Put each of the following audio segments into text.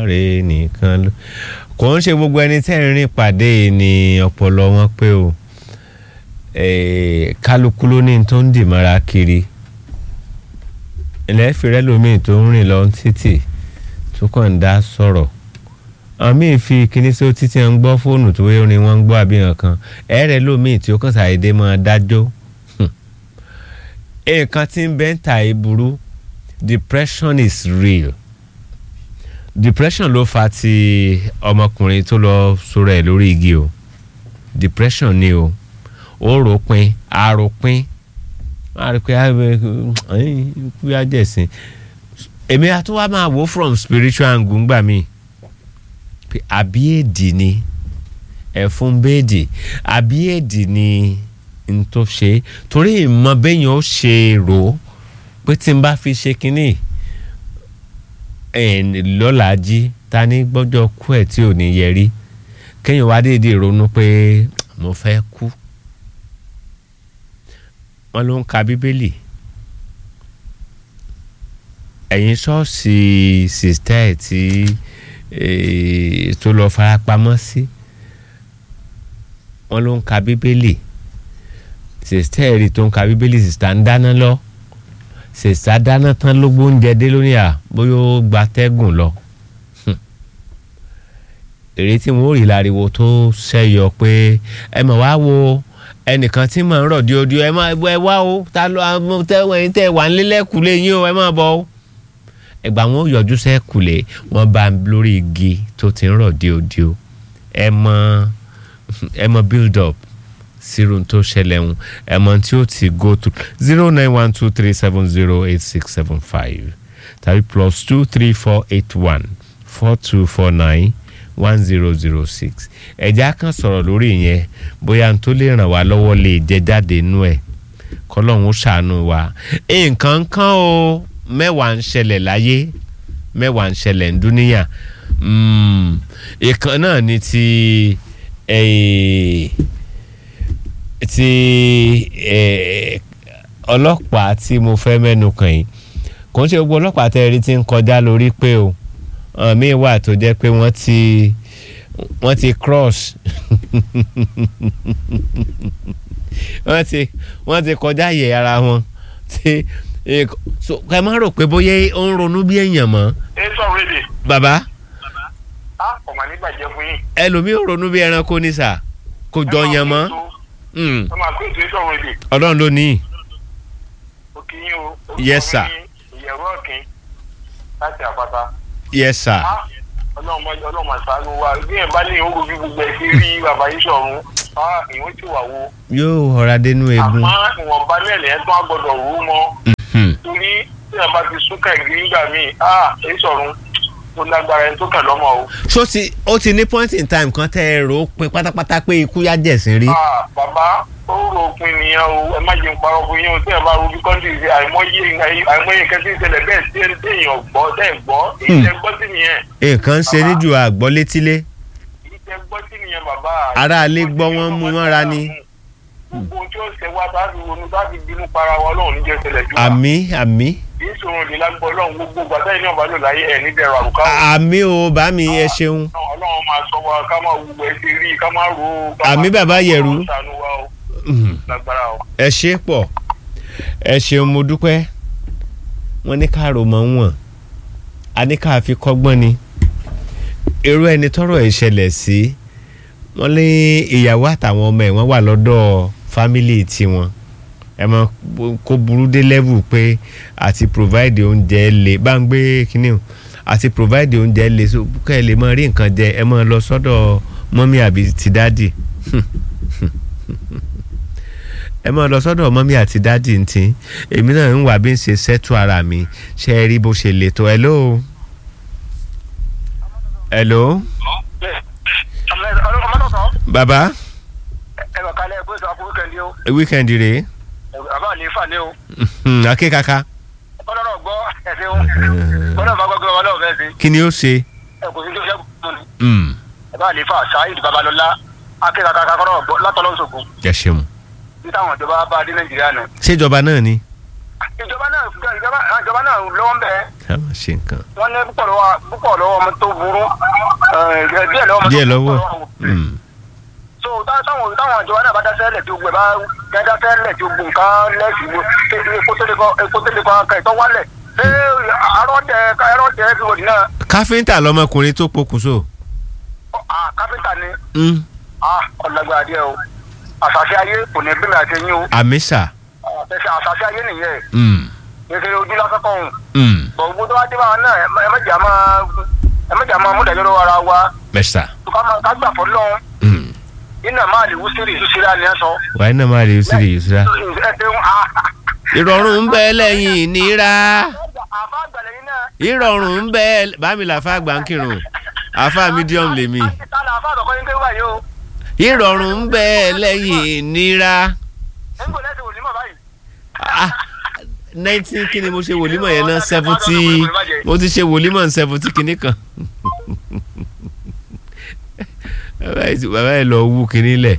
Elédùmarè nìkan ló kò ń ṣe gbogbo ẹni tẹ́ ń rìn pàdé ni ọpọlọ wọn pé o Eh, kálukú ló ní tó ń dì mọ́ra kiri ilẹ̀ fìrẹ́ lómi tó ń rìn lọ títì tó kàn ń dá sọ̀rọ̀ àwọn míì fi kíní sí títí ń gbọ́ fóònù tó wé orin wọn ń gbọ́ àbíyàn kan ẹ̀rẹ̀ lómi tí ó kàn ṣàdédé máa dájọ́ nǹkan tí ń bẹ́ ń ta ìburú depression is real depression ló fa ti ọmọkùnrin tó lọ sọ̀rọ̀ ẹ̀ lórí igi o depression ni o ó ròpin àròpin máa rí pé kú yá jẹ̀sìn èmi àtúwá máa wò from spiritual angle ńgbà mí pé àbí èdì ni ẹ̀fún bẹ́ẹ̀dì àbí èdì ni n tó ṣe torí ìmọ̀ bẹ́yìn ó ṣe rò ó pé tí n bá fi ṣe kínní lọ́la jí ta ní gbọ́jọ́ kú ẹ̀ tí ò ní yẹ rí kéèyàn wá déédéé ronú pé mo fẹ́ kú wọ́n ló ń ka bíbélì ẹ̀yin ṣọ́ọ̀ṣì sìstẹ́ ẹ̀ tí tó lọ farapamọ́ sí wọ́n ló ń ka bíbélì sìstẹ́ ẹ̀ rí tó ń ka bíbélì sìstá ń dáná lọ sìstá dáná tán ló gbóúnjẹ dé lónìí à bóyá ó gba tẹ́gùn lọ èrè tí wọn ò rí láriwo tó ṣẹyọ pé ẹ mọ̀ wá wo ẹnìkan tí mò ń rọ̀ díodío ẹ máa ẹ wá o ta ló tẹ́wọ̀n ẹ̀yin tẹ́ wà nílẹ̀kùlé yín o ẹ máa bọ̀ o. ẹgbà wọn ò yọjú sẹ́kùlé wọn bá lórí igi tó ti ń rọ̀ díodío ẹ mọ ẹ mọ build up sírun tó ṣẹlẹ̀ ń ẹ mọ tí ó ti go to zero nine one two three seven zero eight six seven five tàbí plus two three four eight one four two four nine one zero zero six ẹ̀já kan sọ̀rọ̀ lórí yẹn bóyá n tó lè ràn wá lọ́wọ́ lè jẹ jáde nú ẹ̀ kọ́lọ́hún ṣàánú wa nǹkan kan o mẹ́wàá ń ṣẹlẹ̀ láyé mẹ́wàá ń ṣẹlẹ̀ ń dúníyà ìkan náà ni ti ti ọlọ́pàá tí mo fẹ́ mẹ́nu kàn yìí kò ń ṣe gbogbo ọlọ́pàá tẹ́ ẹ rí ti ń kọjá lórí pé o míì wà tó jẹ́ pé wọ́n ti wọ́n ti cross wọ́n ti wọ́n ti kọjá yẹ ara wọn tí so ẹ má rò pé bóyá ó ń ronú bí èèyàn mọ́. ẹ sọ wéde. bàbá. a kò mà ní bàjẹ́ fún yín. ẹlòmíì ò ronú bí ẹranko ní sà kò jọ yàn mọ́. ẹ máa gbé ètò ìsọ wéde. ọlọ́run ló ní. ó kì í o. Yes, sir. ìyẹ̀rọ ọ̀kìn láti àpáta. yes sir. ọlọ́run ọlọ́run àṣàánú wa bí ẹ̀ bá ní ìhóòrò bí gbogbo ẹ̀ sí rí bàbá yìí sọ̀run ìwé tí wà wo. yóò ọ̀rá dénú egun. àmọ́ ìwọ̀nba mẹ́rin ẹ̀ tó á gbọ́dọ̀ rú mọ́. torí tí a bá ti súnkà ìgbín nígbà míì èyí sọ̀run tó lágbára ẹni tó kàn lọ́mọ o. ṣó ti ó ti ní point in time kan tẹ́ ẹ rò ó pin pátápátá pé ikú yá jẹ̀sìn rí. bàbá ó rò ó pin nìyẹn o ẹ má jẹun parọ́ fún yín o tí ẹ bá rú bí kọ́ńtì ṣe àìmọye àìmọye nǹkan tí ń ṣẹlẹ̀ bẹ́ẹ̀ tí èèyàn gbọ́ tẹ́ ẹ̀ gbọ́ èyí tẹ́ gbọ́ sí nìyẹn. nǹkan ṣe níjù àgbọ́ létílé. èyí tẹ́ gbọ́ sí nìyẹn bàbá. aráalé gbọ́ wọ́n mú mọ́ra ni. gbogbo ohun tí ó ṣe wá bá fi ronú bá fi bínú para wa ọlọ́run níjẹ́ ṣẹlẹ̀ jù wá. àmì àmì. kì í ṣòro ní lágbó ọlọ́run gbogbo gbàtà yìí náà bá lò láyé ẹ̀ níbẹ̀ rà rùkà. àmì o bá mi ẹ ṣeun. ọlọ́run máa sọ wa ká máa wù ẹ́ sí rí ká máa ro. àmì bàbá yẹ̀rù. lágbára o. ẹ ṣe pọ̀ ẹ ṣeun mo dúpẹ́ wọ́n ní ká rò mọ́ wọn a ní ká fi kọ́gbọ́n ni irú ẹni tọ́rọ̀ ìṣẹ̀lẹ̀ sí wọ́n ní ìyàwó àtàwọn ọmọ ẹ̀ wọ́n wà lọ́dọ̀ fámìlì tiwọn ẹ mọ kó burú dé level pé àti provide oúnjẹ lè bá ń gbé kínní o àti provide oúnjẹ lè so kẹ́ ẹ lè mọ rí nǹkan jẹ ẹ mọ lọ sọ́dọ̀ mọ́mí àbí ti dádì ẹ mọ lọ sọ́dọ̀ mọ́mí àti dádì ntí èmi náà ń wà bí n ṣe ṣẹ́tù ara mi ṣe é rí bó ṣe lè tó hello. hello. bàbá. ẹ bá kalẹ̀ bó sọ fún wíkẹ́ndì o. wíkẹ́ndì rèé. bàbá ní fà ní o. akékaka. ọlọ́rọ̀ gbọ́ ẹ̀sìn o. gbọ́dọ̀ bá gbọ́dọ̀ wọn náà fẹ́ sí. kí ni ó ṣe. ẹ kò sí tó ṣe kú ni. bàbá ní fà sáyid babalọlá akékaka kakọ́rọ̀ gbọ́ látọ̀lọ́sọ̀gùn. ẹ ṣeun. ní táwọn ìjọba bá dé nàìjíríà náà. ṣèjọba náà ni. ìjọba náà fúnra ìjọba àwọn ìjọba náà lọ́wọ́ ń bẹ̀ ká máa ṣe nǹkan. wọ́n ní púpọ̀ lọ́wọ́ púpọ̀ lọ́wọ́ ọmọ tó burú ẹ̀, díẹ̀ lọ́wọ́ ọmọ tó díẹ̀ burú lọ́wọ́ púpọ̀ lọ́wọ́. Mm. so tá- táwọn táwọn ìjọba náà bá dáṣẹ́ lẹ̀ tí o gbẹ bá dáṣẹ́ lẹ̀ tí o gbùn nǹkan lẹ́sìn wo epo tó lè kọ́ epo tó lè kọ́ aka ìtọ́ wálẹ̀ ṣé arọ́jẹ arọ́jẹ everybody náà káfíńtà lọmọkùnrin tó pokùnso. ọ, ah, kápẹ́ntà ni Mm. ah, ọ̀làgbà díẹ̀ o àṣàṣe ayé kò ní bí mi àti yín o àmísà. àṣàṣe àṣàṣe ayé nìyẹn Mm. kékeré ojú lásán kọ́ ọ̀hún Mm. bọ̀ gbogbo tó wá dé báwọn náà ẹ má- ẹ má jà máa ẹ má jà máa mú ìdájọ́ lọ́wọ́ ara wa mẹ́sà. ká máa- ká gbà fọ́ lọ́hún Mm. iná máa lè wú sírì sísírà ni ẹ sọ. wàá iná máa rí sí rí ìṣúra. ẹ ṣeun ah, ìrọ̀rùn ń bẹ lẹ́yìn ìnira. àfa àgbàlẹ̀ yín náà. ìrọ̀rùn ń bẹ bámi làfa àgbà ń kírun àfa medium lèmi. tálà àfa àtọ̀kọ́ yín kéwà yìí o. ìrọ̀rùn ń bẹ lẹ́yìn ìnira. ẹ̀ ń gbọ́ lẹ́sìn òní mọ̀ báyìí. ah nineteen kí ni mo ṣe wòlímọ̀ yẹn náà seventy mo ti ṣe wòlímọ̀ seventy kìíní kan. bàbá yìí bàbá yìí lọ wú kìíní lẹ̀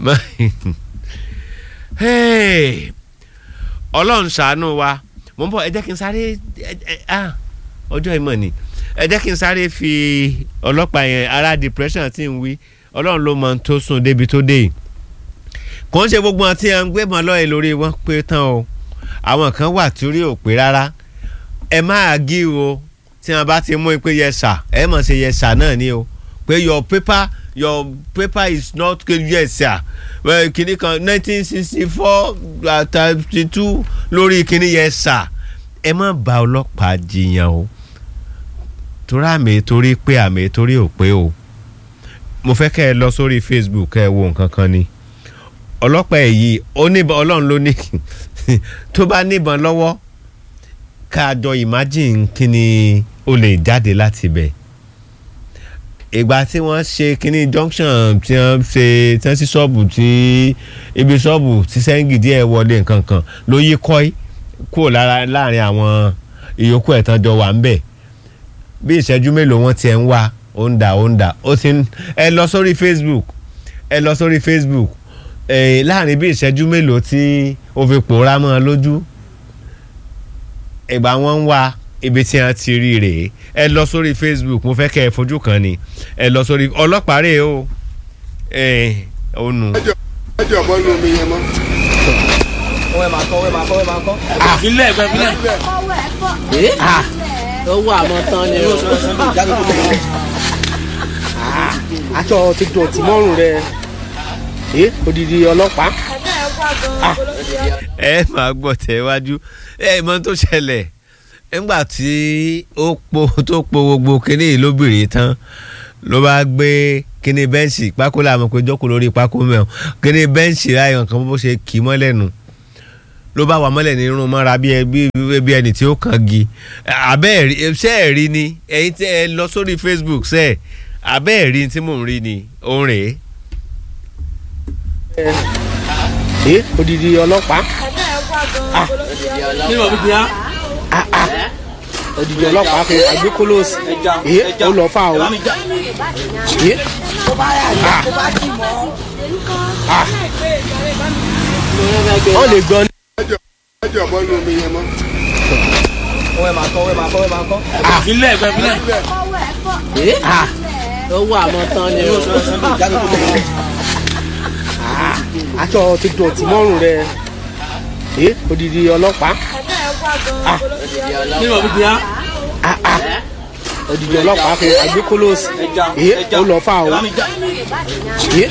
Hey! ọlọ́run ṣàánú wa mo ń bọ̀ ẹ jẹ́ kí n sáré ẹ- ẹ- ah, ọjọ́ ìmọ̀ ni ẹ jẹ́ kí n sáré fi ọlọ́pàá yẹn ara depression tí ń wí ọlọ́run ló mọ ohun tó sùn débi tó dé yìí kò ń ṣe gbogbo wọn tí wọn ń gbé mọ́ lọ́ọ̀ẹ́ lórí wọn pé tán o àwọn kan wà tí orí ò pé rárá ẹ máa gí o tí wọn bá ti mú i pé yẹsà ẹ mọ̀ ṣe yẹsà náà ni o pé your paper your paper is not yẹsà kìnnì kan nineteen sixty four thirty two lórí kìnnì yẹsà ẹ má bá ọlọ́pàá jiyàn o torí àmì torí pé àmì torí ò pé o mo fẹ́ kẹ́ ẹ lọ sórí Facebook kẹ́ ẹ wo nǹkan kan ni ọlọ́pàá èyí oníbọn ọlọ́run ló ní tó bá níbọn lọ́wọ́ ká jọ imagine kí ni ó lè jáde láti bẹ̀ ìgbà tí wọ́n ṣe kíní junction tí wọ́n ṣe tí wọ́n sí ṣọ́ọ̀bù tí ibi ṣọ́ọ̀bù tí sẹ́ńgì díẹ̀ wọlé nǹkan kan ló yí kọ́í kúrò lára láàrin àwọn ìyókù ẹ̀tàn jọ wà ń bẹ̀ bí ìṣẹ́jú mélòó wọ́n tiẹ̀ ń wá ó ń dà ó ń dà ó ti ń ẹ lọ sórí Facebook ẹ lọ sórí Facebook eh, láàrin bí ìṣẹ́jú mélòó tí ó fi pòórá mọ́ ọ lójú ìgbà wọn ń wá ibi tí wọn ti rí rèé ẹ lọ sórí Facebook mo fẹ́ kẹ́ ẹ fojú kan ni ẹ lọ sórí ọlọ́pàá rèé o ẹ ò nù. ẹjọ bọ lu omi yẹn mọ. wọ́n máa kọ́ wọ́n máa kọ́ wọ́n máa kọ́. ìfilẹ̀ ẹ̀gbẹ́ ìfilẹ̀. ee ó wà mọ́ tán ni o. aṣọ ti dọ̀tí mọ́rùn rẹ ee odidi ọlọ́pàá. ẹ máa gbọ́ tẹ̀wájú ẹ mọ tó ṣẹlẹ̀ nígbà tí ó po tó po gbogbo kinní yìí lóbìnrin tán ló bá gbé kinní bẹ́ǹsì pákó làwọn pé jókòó lórí pákó mẹ́wọ̀n kinní bẹ́ǹsì láyọ̀ nǹkan bó ṣe kì í mọ́lẹ̀ nù ló bá wà mọ́lẹ̀ ní irun mọ́ra bí ẹ- bí bí ẹni tí ó kàn gi abẹ́ ẹ̀rí ṣẹ́ ẹ̀ rí ni ẹ̀yin tí ẹ lọ sórí Facebook ṣẹ́ ẹ̀ abẹ́ ẹ̀rí tí mò ń rí ni òun rèé ee odidi ọlọ́pàá kí ni wọ́n fi ti há. odidi ọlọ́pàá fi agbékólóòsì ee ó lọ fà o ee wọ́n lè gbọ́ ní. ẹjọ bọ lu omi yẹn mọ. wọ́n máa kọ́ wọ́n máa kọ́ wọ́n máa kọ́. ìfilẹ̀ ẹ̀gbẹ́ ìfilẹ̀. ee ó wà mọ́ tán ni o. aṣọ ti dọ̀tí mọ́rùn rẹ ee odidi ọlọ́pàá kí ni wọ́n fi ti há. odidi ọlọ́pàá fi agbékólóòsì ee ó lọ fà o ee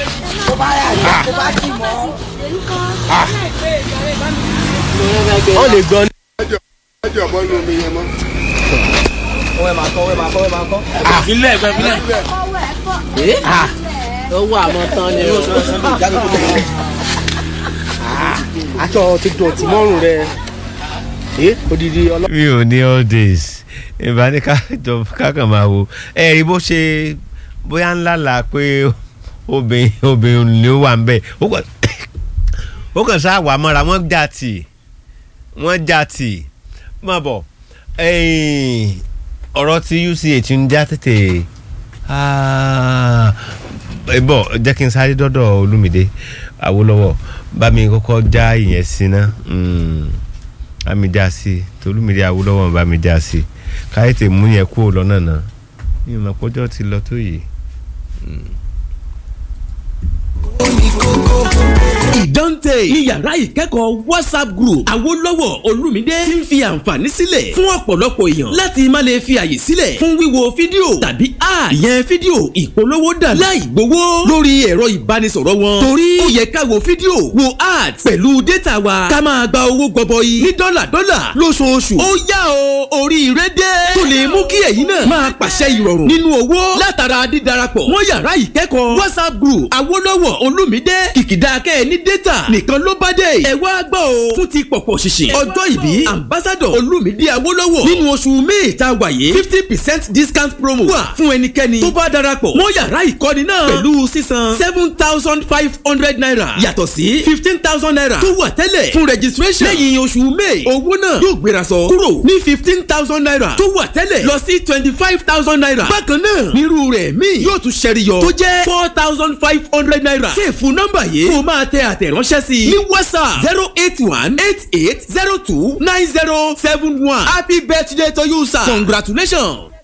wọ́n lè gbọ́ ní. ẹjọ bọ lu omi yẹn mọ. wọ́n máa kọ́ wọ́n máa kọ́ wọ́n máa kọ́. ìfilẹ̀ ẹ̀gbẹ́ ìfilẹ̀. ee ó wà mọ́ tán ni o. aṣọ ti dọ̀tí mọ́rùn rẹ ee odidi ọlọ́pàá. mi ò ní all days ìbá ní kájọ kákan máa wo ẹ rí bó ṣe bóyá ńlá là pé obìnrin obìnrin ni ó wà ń bẹ̀ ó kàn ó kàn sá wà mọ́ra wọ́n já tì wọ́n já tì má bọ̀ ẹ̀yìn ọ̀rọ̀ tí UCH ń já tètè ah, ẹ bọ̀ jẹ́ kí n sáré dọ́dọ̀ Olúmídé Awólọ́wọ̀ bá mi kọ́kọ́ já ìyẹn sí ná. Mm bá mi já sí i tolúmídé awúlọ́wọ́ bá mi já sí i káyé tè mú yẹn kúrò lọ́nà náà mi ò mọ̀ pọ́jọ́ ti lọ tó yìí. ìdánte ní yàrá ìkẹ́kọ̀ọ́ whatsapp group àwòlọ́wọ́ olùmídé ti ń fi àǹfààní sílẹ̀ fún ọ̀pọ̀lọpọ̀ èèyàn láti má lè fi àyè sílẹ̀ fún wíwo fídíò tàbí ad ìyẹn fídíò ìpolówó dà láì gbowó lórí ẹ̀rọ ìbánisọ̀rọ̀ wọn torí ó yẹ ká wo fídíò wo ad pẹ̀lú data wa ká máa gba owó gọbọi ní dọ́là dọ́là lóṣooṣù ó yá o oríire dé tó lè mú kí ẹ̀yin náà máa pàṣẹ ìrọ̀rùn nínú owó látara dídarapọ̀ mọ́ yàrá ìkẹ́kọ̀ọ́ whatsapp group àwòlọ́wọ́ olùmídé kìkìdá kẹ́ ẹ ní data nìkan ló bá dé. ẹ wá gbọ́ o fún ti pọ̀pọ̀ ṣìṣìn ọjọ́ ìbí ambassadọ̀ olùmídé awólọ́wọ̀ nínú oṣù may ta wà yìí fifty percent discount promo wà fún ẹnikẹ́ni tó bá darapọ̀ mọ́ yàrá ìkọ́ni náà pẹ̀lú sísan seven thousand five hundred naira yàtọ̀ sí fifteen thousand naira tó wà tẹ́lẹ̀ fún registration lẹ́yìn oṣù may owó náà yóò gbéra sọ kúrò ní fifteen thousand naira tó wà tẹ́lẹ̀ lọ sí twenty five thousand naira bákan náà nírú rẹ̀ míì yóò tún ṣẹ́riyọ tó jẹ́ four thousand five hundred naira ṣèfù nọ́mbà yìí kó o máa tẹ àtẹ̀ránṣẹ́ sí i ní whatsapp zero eight one eight eight zero two nine zero seven one happy birthday to you sir congratulations.